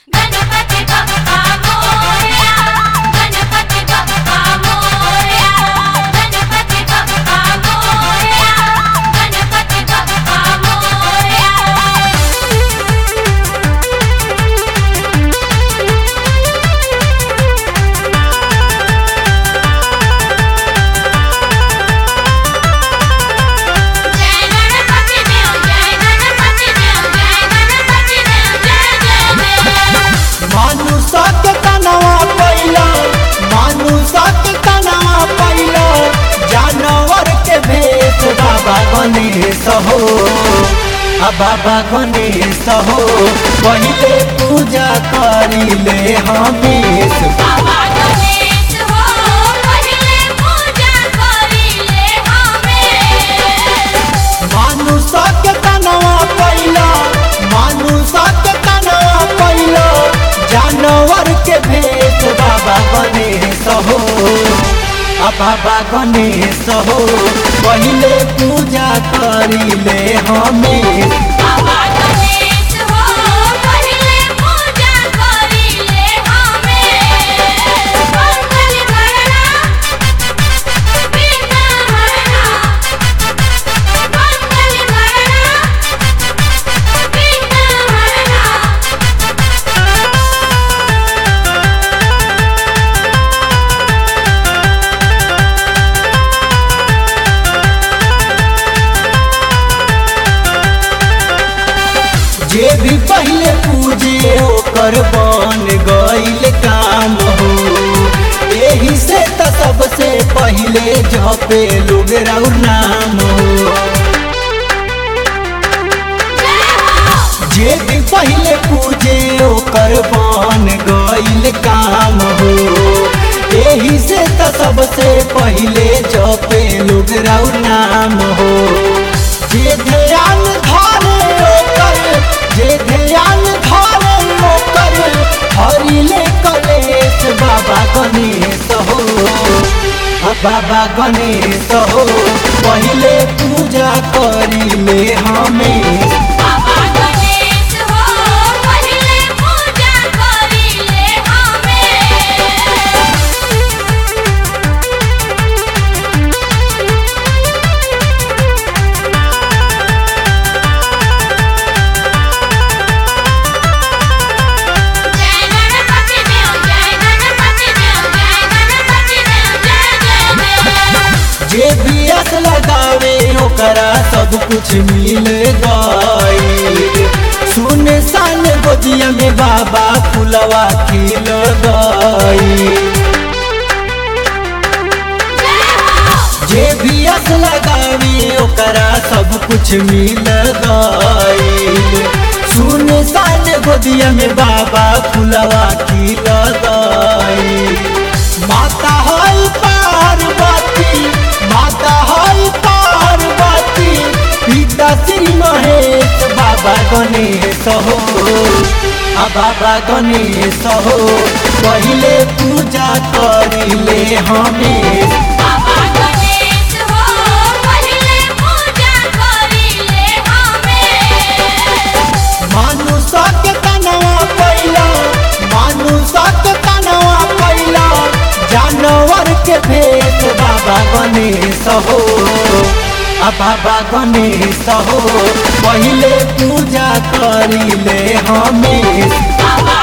गणपती बाप्पा मोरया गणपती बाप्पा मोरया गणपती बाप्पा मोरया गणपती बाप्पा मोरया जय गणपती देव जय गणपती देव जय गणपती देव जय जय देव मानुषक तनवा पैला मानुषक तनवा पैला जानवर के भेष बाबा गणेश हो आ बाबा गणेश हो पहिले पूजा करिले हमेश बाबा गणेश हो पहिले पूजा करिले हमें मानुषक तनवा पैला मानुषक तनवा पैला जानवर के भेष बाबा गणेश हो आ बाबा गणेश हो पहिले पूजा करिले हमेश बाबा गणेश हो पहिले पूजा करिले हमें मंगल करना बिना हरना मंगल करना बिना हरना जे भी पहले पूजे ओकर बन गईल काम हो एही से त सबसे पहले जपे लोग राउर नाम हो जे भी पहले पूजे ओकर बन गईल काम हो एही से त सबसे पहले जपे लोग राउर नाम हो जे ध्यान धारे ओकर जे ध्यान धारे ओकर हरिले कलेश बाबा गणेश हो आ बाबा गणेश हो पहले पूजा करिले हमें बाबा गणेश हो पहिले पूजा करिले हमें जय गणपती देव जय गणपती देव जय गणपती देव जय जय देव जे भी अस लगावे ओकरा सब कुछ मिल गई सुन सान गोदिया में बाबा फुलवा खिल गई जे भी अस लगावे ओकरा सब कुछ मिल गई सुन सान गोदिया में बाबा फुलवा खिल गई माता है पार्वती माता है पार्वती पिता श्री महेश बाबा गणेश हो आ बाबा गणेश हो पहले पूजा करिले हमें बाबा गणेश हो पहिले पूजा करिले हमें मानुषक तनवा पैला मानुषक तनवा पैला जानवर के भेष बाबा गणेश हो आ बाबा गणेश हो पहले पूजा करिले हमें बाबा